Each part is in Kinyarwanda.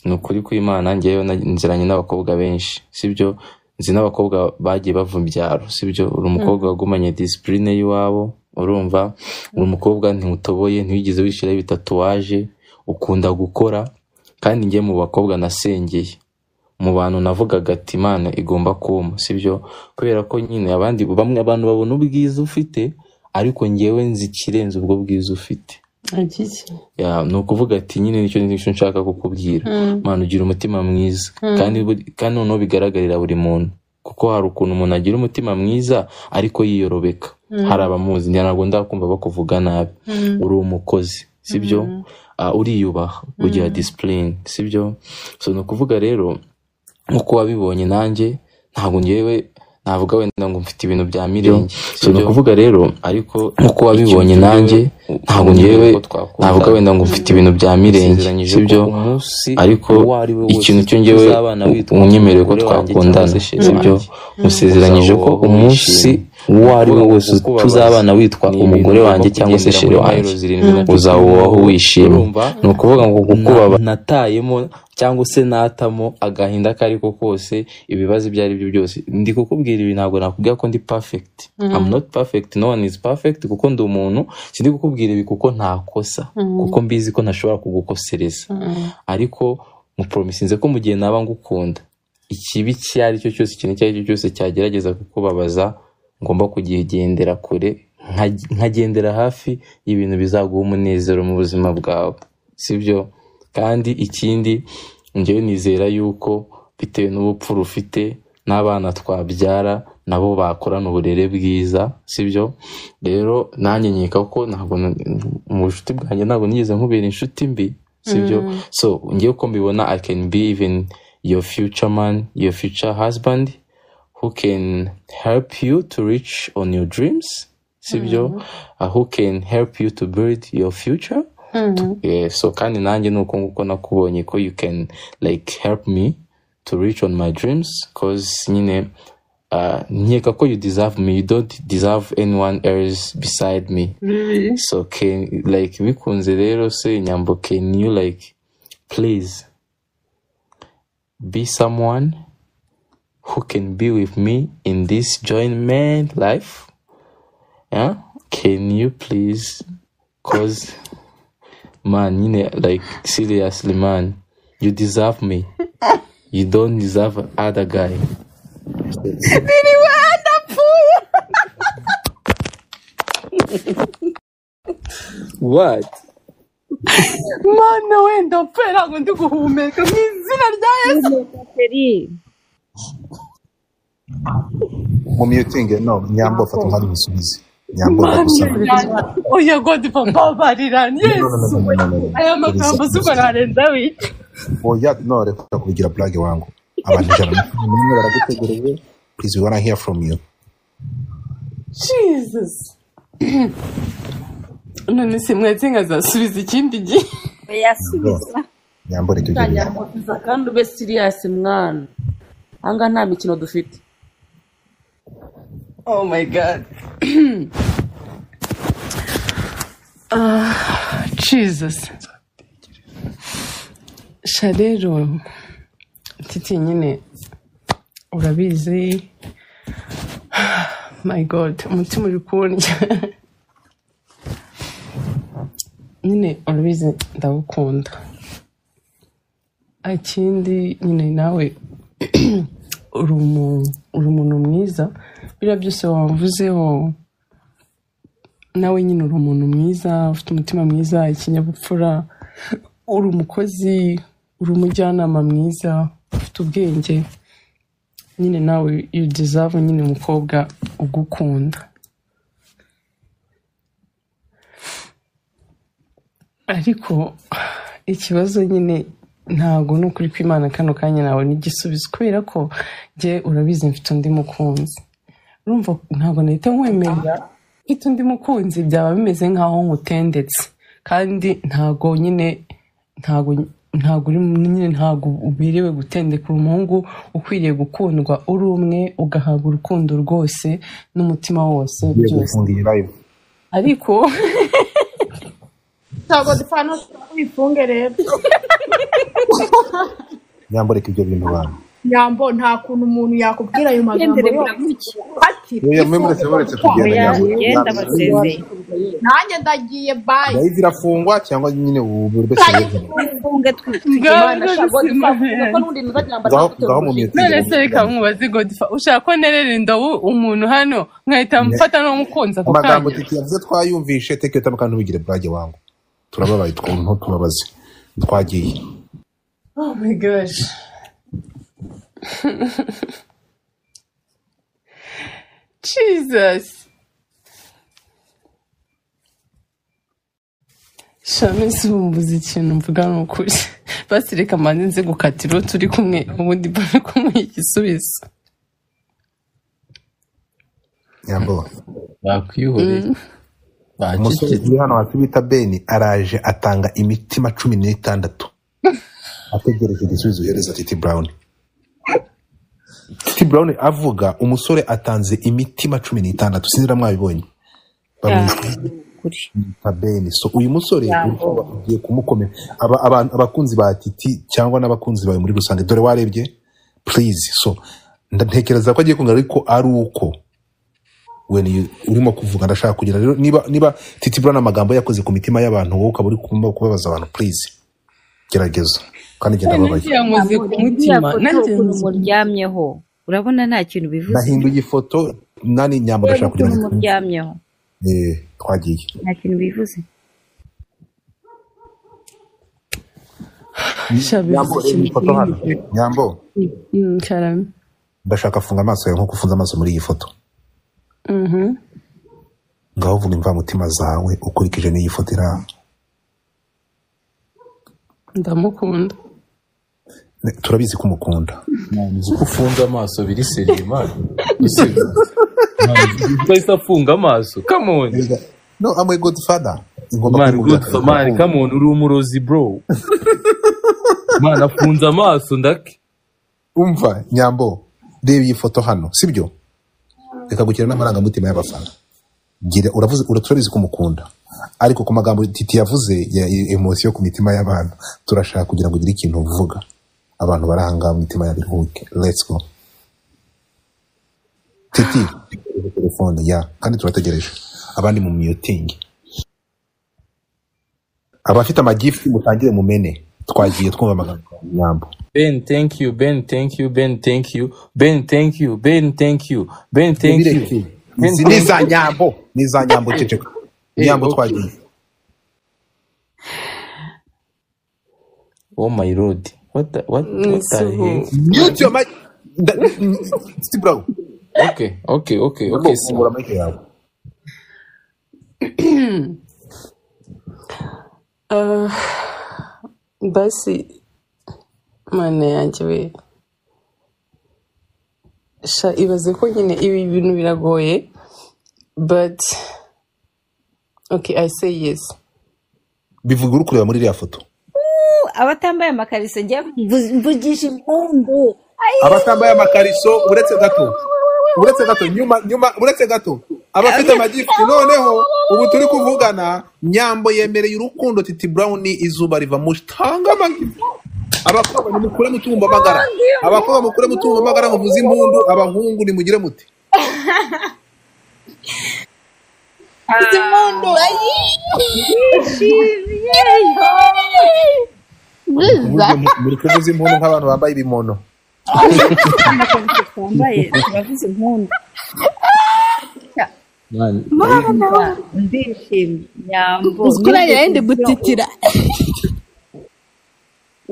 ni ukuri kw'Imana njyewe na- nziranye n'abakobwa benshi sibyo nzi n'abakobwa bagiye bava mu byaro sibyo uri umukobwa wagumanye disipurine y'iwabo urumva uri umukobwa ntiwutoboye ntiwigeze wishyiraho ibitatuwaje ukunda gukora kandi njye mu bakobwa nasengeye mu bantu navugaga ati imana igomba kumpa sibyo kubera ko nyine abandi bamwe abantu babona ubwiza ufite ariko njyewe nzi ikirenze ubwo bwiza ufite Agiki. Ya, ni ukuvuga ati nyine nicyo nicyo nshaka kukubwira Mm, mana ugira umutima mwiza mm, kandi buri- kandi noneho bigaragarira buri muntu kuko hari ukuntu umuntu agira umutima mwiza ariko yiyorobeka mm, hari abamuzi ntabwo ndakumva bakuvuga nabi mm, uri umukozi sibyo mm, Ah, uriyubaha ugira mm. disipurine sibyo so ni ukuvuga rero nk'uko wabibonye nanjye ntabwo ngewe navuga wenda ngo mfite ibintu bya mirenge so ni sibyo ukuvuga rero ariko nk'uko wabibonye ikintu nanjye njyewe ntabwo nkumbuye ngewe ko navuga twakundana wenda ngo mfite ibintu bya mirenge nasezeranyije ko sibyo umunsi ariko uwo ari we wose ikintu cyo ngewe uzabana witwa unyemereye ko umugore wanjye cyangwa twakundana se sheri sibyo mm, wanjye mm. musezeranyije ko uzabaho umunsi wishimye uwo ari ukuvuga we ngo wose kukubabaza tuzabana witwa ni ibintu umugore ugomba wanjye cyangwa se kugendera sheri muri wanjye mayiro zirindwi na Mm, cumi uzabaho n'umunani wishimye urumva ni ukuvuga ngo na- kukubabaza natayemo cyangwa se natamo agahinda ako ari ko kose ibibazo ibyo ari byo byose ndi kukubwira ibi ntabwo nakubwira ko ndi perfect I'm Mm, not perfect no one is perfect kuko ndi umuntu sindi kukubwira ibi kuko ntakosa kuko mm, mbizi ko ntashobora kugukosereza mm, ariko mupromisinze ko mu gihe naba ngukunda ikibi icyo ari cyo cyose ikintu icyo ari cyo cyose cyagerageza kukubabaza ngomba kugigendera kure nka- nkagendera hafi y'ibintu bizaguha umunezero mu buzima bwawe sibyo kandi ikindi ngewe nizera yuko bitewe n'ubupfura ufite n'abana twabyara nabo bakorana uburere bwiza sibyo rero nanjye nkeka ko ntabwo na- mu bucuti bwanjye ntabwo nigeze nkubera inshuti mbi sibyo mm, so ngewe uko mbibona i can be even your future man your future husband who can help you to reach on your dreams sibyo mm, uh, who can help you to build your future mm. yeah, so kandi nanjye nuko nguko nakubonye ko you can like help me to reach on my dreams cause nyine uh, nkeka ko you deserve me you don't deserve anyone else beside me Really? so can like bikunze rero se nyambo can you like please be someone who can be with me in this joint life yeah can you please cause man nyine like seriously man you deserve me you don't deserve other guy Biriwe adapfuye. what Mana we ndapfuye ntabwo ndi guhumeka mu izina rya Yesu. Feri, mumiyutinge no nyambo fata umwanya umusubize nyambo Mana ndagusabe yanjye. Oya God papa babarira no no no Yesu. no no no no no Aya uriza magambo uriza z'umuntu arenza wica. oya no reka kubigira plage wangu abantu ijana na cumi n'umwe baragutegereje please we wanna hear from you Jesus. None se mwese nkazasubiza ikindi gihe. nyambo yasubiza nyambo reka ugende tangira kubiza kandi ube siriyasi mwana ahangaha nta mikino dufite Oh my God. Jesus. sha rero titi nyine urabizi my god umutima uri kundya nyine urabizi ndagukunda ikindi nyine nawe uri umu- uri umuntu mwiza biriya byose wamvuzeho nawe nyine uri umuntu mwiza ufite umutima mwiza ikinyabupfura uri umukozi uri umujyanama mwiza ufite ubwenge nyine nawe you deserve nyine umukobwa ugukunda ariko ikibazo nyine ntago ni ukuri kw'imana kano kanya nawe n'igisubizo kubera ko jye urabizi mfite undi mukunzi urumva ntabwo nahita nkwemerera mfite undi mukunzi byaba bimeze nk'aho nkutendetse kandi ntago nyine ntago ntago uri nyine ntago ubiriwe gutendeka uri umuhungu ukwiriye gukundwa uri umwe ugahabwa urukundo rwose n'umutima wose ngiye byose gufunga iyi live ariko ntabwo dupfa ntushobora kubifunge rero nyamboreka ibyo bintu bantu nyambo nta kuntu umuntu yakubwira ayo magambo yose ati yewe mwe muretse muretse kugenda nyambo yenda basezeye nanjye ndagiye bayi live irafungwa cyangwa nyine ubu wese yewe mfunge twitwi ngaho mu minsi none se reka mumubaze godifa ushaka ko nerera indobo umuntu hano nkahita mfata n'umukunzi ako amagambo kanya titi yavuze twayumvishe teke tamaka ntubigire burage wangu turababaye twumva tubabaze twagiye oh my gosh jesus shame simumbuze ikintu mvuga ni ukuri basi reka mbanze nze gukatira uwo turi kumwe ubundi mbone kumuha igisubizo nyambo bakwihoreye umusore bacecetse uri hano hasi bita beni araje atanga imitima cumi n'itandatu ategereje igisubizo uhereza titi burawuni titi burawuni avuga umusore atanze imitima cumi n'itandatu sinzira mwabibonye bamwita kuri nka beni so uyu musore Yambo. urumva ugiye kumukomera aba, abantu- abakunzi ba titi cyangwa n'abakunzi bawe muri rusange dore warebye please so nda- ntekereza ko agiye kungana ariko ari uko when you- urimo kuvuga ndashaka kugira rero niba niba titi burana amagambo yakoze ku mitima y'abantu wowe ukaba uri kuba- kubabaza abantu please gerageza kandi genda babaye yankoze ku mutima nanjye ukuntu nzi muryamyeho urabona nta kintu bivuze nahinduye ifoto nani nyamba reba ndashaka kugira ukuntu ngo muryamyeho Eh, twagiye nta kintu bivuze shabivuze ikintu nyambo reba iyi foto hano nyambo Mm, cyarame ndashaka funga amaso yawe nkuko ufunze amaso muri iyi foto Mhm. ngaho vuga imvamutima zawe ukurikije n'iyi foto iri aha ndamukunda Ne- turabizi ko umukunda ko ufunze amaso biri seriye mani utahise afunga amaso kamoni no amwe godfather igomba mani kumubwira gutya ko mani igomba kamoni uri umurozi bro mani afunze amaso ndake kumva. umva nyambo reba iyi foto hano sibyo reka gukina n'amarangamutima y'abafana gira uravuze ura- turabizi ko umukunda ariko ku magambo titi yavuze ya ya- emosiyo ku mitima y'abantu turashaka kugira ngo ugire ikintu uvuga abantu barahanga imitima ya biruhuke let's go titi telefone ya kandi turategereje abandi mu myutingi abafite amagifu mutangire mumene twagiye twumva amagambo ya nyambo ben thank you ben thank you ben thank you ben thank you ben thank you ben thank you Nibireke. Ben, Izi thank ni iza nyambo ni iza nyambo ceceka nyambo okay. twagiye you. oh my lord what the, what, what the Nisuhu. heck mute your mic Da- mm, Steve Brown. okay okay okay okay so Fungura mic yawe Ah, basi mana yanjye we sha ibaze ko nyine ibi bintu biragoye but okay i say yes bivuga uri kureba muri iriya foto Uh, abatambaye amakariso njya mvu- mvugisha impundu Ay, abatambaye amakariso uretse gato uretse gato nyuma nyuma uretse gato abafite amagifu noneho ubu turi kuvugana nyambo yemereye urukundo titi brown izuba riva mu tanga amagifu abakobwa nimukure mutumva amagara abakobwa mukure mutumva amagara muvuze impundu abahungu nimugire muti mvuze impundu Ay, yishimye Uburyo mu- muri kuvuza impundu nk'abantu bambaye ibimono amakariso twambaye turavuze impundu man mama ndishimye nyambo uzikuranye yenda gutitira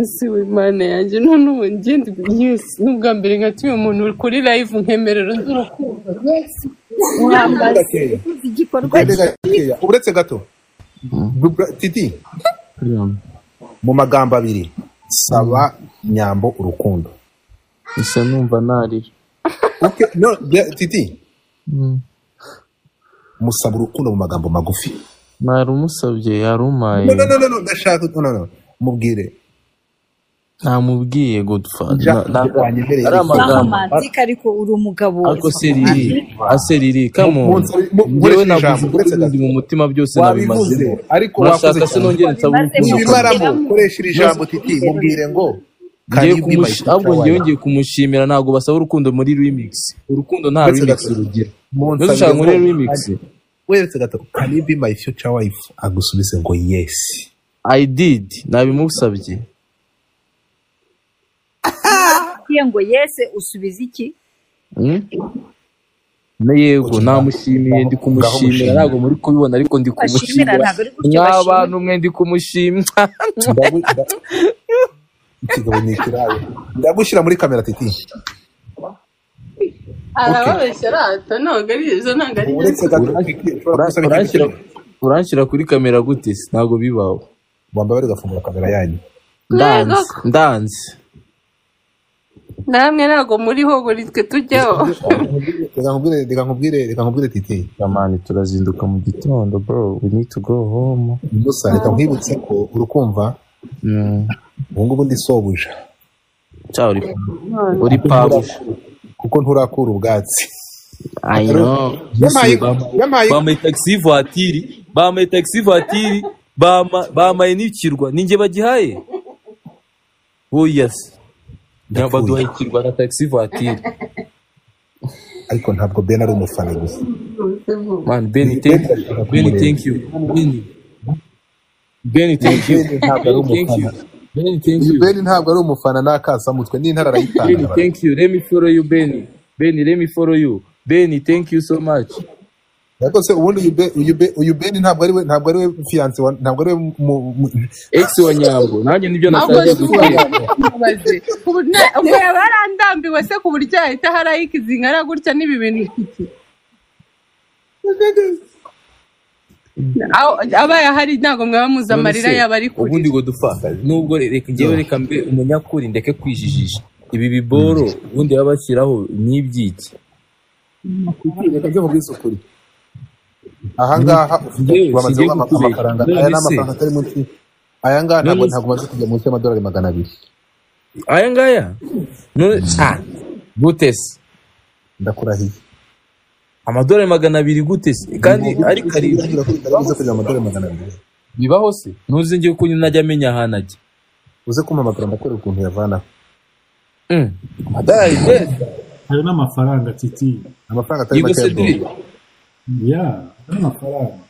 ese we mana yanjye none ubu ngende yes n'ubwa mbere nkatuye umuntu kuri live nkemerero z'urukundo wambaye igikorwa Mbega gakeya, uretse gato Dubra- titi mu magambo abiri saba nyambo urukundo isa numva narira Okay, no, de- titi musaba urukundo mu magambo magufi nari umusabye yarumaye no no no no no ndashaka no no no mubwire namubwiye godfather Ja- Na- na- wanyemereye. ari amagambo romantic ariko uri umugabo ariko seriri aseriri kamuntu Munsi- mu- njyewe nkoresheje navuze ijambo, uko uretse bindi mu mutima byose wabivuze nabimazemo ariko wakoze urashaka se cyane. nongere nsaba Bimaze urukundo mu- nibimaramo koresha iri jambo titi mubwire ngo Can Ngiye you be my kumushi- future ahubwo ngewe wife? ngiye kumushimira ntabwo basaba urukundo muri remix urukundo nta Uretse remix gata urugero. Monsi Mbese ushaka muri ageze- remix Weretse gata, can you be my future wife? Agusubise ngo yes. i did nabimusabye Iyo ngo yese usubiza iki Hmm? na yego namushimiye ndi kumushimira Ngaho ntabwo muri kubibona ariko ndi bashimira kumushimira ntabwo ari gutyo nk'abantu bashimira mwe ndi kumushimira Ndagu- nda- Ikigabo ni ikirayi. Ndagushyira muri kamera titi. arababeshya rata ntabwo ari izo ntabwo ari Uretse gata, ushobora gusaba ikindi Uranshyira- kintu. uranshyira kuri kamera gute se? ntabwo bibaho Wambaye bari gafungura kamera yanyu. ndanze ndanze namwe ntabwo muriho buri twe tujyaho Reka nkubwire, reka nkubwire, reka nkubwire titi. amani turazinduka mu gitondo bro we need to go home Musa reka nkwibutse ko urukumva Mm. ubu ngubu ndi sobuja. ciao uri uri pabu Kuko nturakura ubwatsi. I know. Yampaye- yampaye- bamaye taxi voitire bamaye taxi voitire bama- bamaye n'ikirwa ni njye bagihaye oya se Ndapfuye. baduha ikirwa na taxi voitire ariko ntabwo Ben ari umufana gusa man ben thank you ben thank you ben ben thank you ben ntabwo ari thank you umufana ben thank you Ben ntabwo ari umufana n'akasamutwe n'intara Benny, arayitanga thank you. Let me follow you, Benny. Benny, let me follow you. Benny, thank you so much. ariko se ubundi uyu Ben- uyu Ben- uyu Ben ntabwo ari we ntabwo ari we fiance wa- ntabwo ari we mu- mu- Ex wa Nyambo, nanjye nibyo nashakaga gukora. Mubaze. Ubu na- ubwo yaba yarandambiwe se ku buryo yahita harayika izingana gutya n'ibi bintu iki Aho- abaye ahari ntabwo mwaba muzi amarira None se, yaba ari kure Ubundi ngo dupfa. Nubwo re- reka ngewe reka mbe umunyakuri ndeke kwijijisha. Ibi biboro ubundi baba bashyiraho ni iby'iki. reka njye mubwire ukuri aha ngaha ufite Yewe, bamaze singiye ama- kukubeshya. amafaranga None aya ni se. amafaranga atari munsi aya ngaha ntabwo None se. ntabwo maze kujya munsi y'amadolari magana abiri Aya ngaya? None- Ah, gute se? ndakurahiye Amadolari magana abiri gute se? Kandi ari karindwi. Ndakurahiye ko bitari byiza kujya amadolari magana abiri Bibaho se? Ntuzi ngewe ko najya amenya ahantu ajya. uze kumpamagara ndakwereka ukuntu yavanaho Mm. Amadolari yes. ayo ni amafaranga titi amafaranga atari You go make ya Cedric. dola ya ayo ni amafaranga